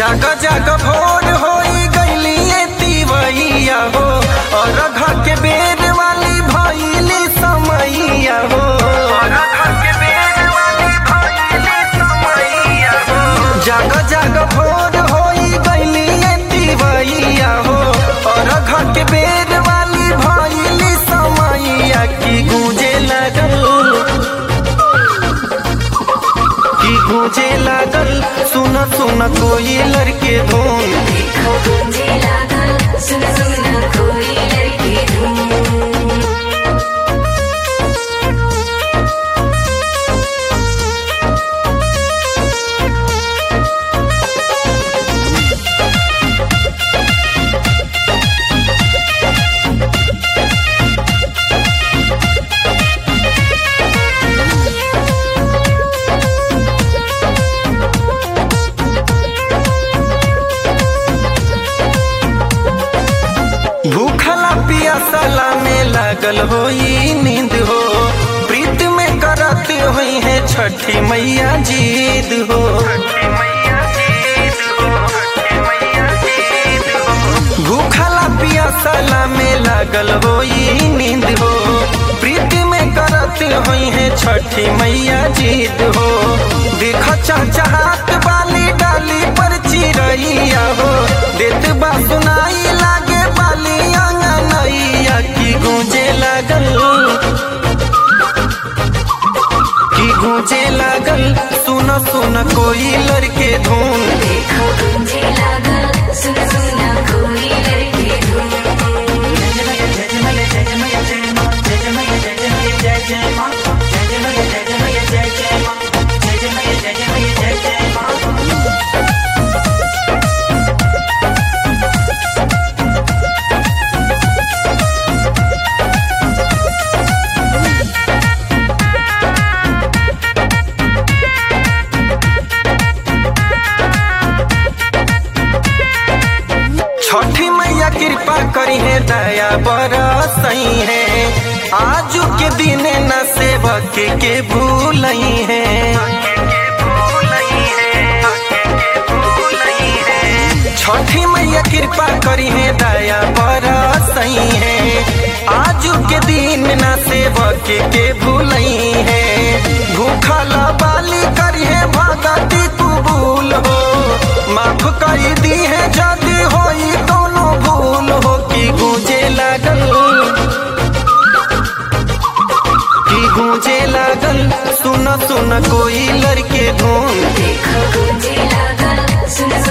जाग जाग भोर होई गईली तिवैया हो और घा के बेर वाली भइली समैया हो जाग जाग भोर होई गईली तिवैया हो और घा के बेर वाली भइली समैया की गूंजे लगल की गूंजे लागल सुन सुन कोई लड़के धुन देखो गूंजे लागल सुन सुन कोई लड़की धूम भूखला पियासला में लागल होई नींद हो प्रीत में करत हुई है छठी मैया जीद हो भूखला पियासला में लागल होई नींद हो प्रीत में करत हुई है छठी मैया जीद हो देख चहचहात वाली डाली पर चिरैया हो देत बा सुनाई लागे बाली अंगनैया की गूंजे लागल की गूंजे लागल सुन सुन कोई लड़के धुन देखो गूंजे लागल सुन सुन कोई लड़की धूम छठी मैया कृपा करी है दया बरसई है आज के दिन न सेवक के भूलई है छठी मैया कृपा करी है दया बरसई है आज के दिन न सेवक के भूलई है भूखल बाली करी है भगती कबूल हो माफ कर दी है जदी होई दोनों भूल हो की गूंजे लागल की गूंजे लागल सुन सुन कोई लड़के धुन देखो गूंजे लागल सुन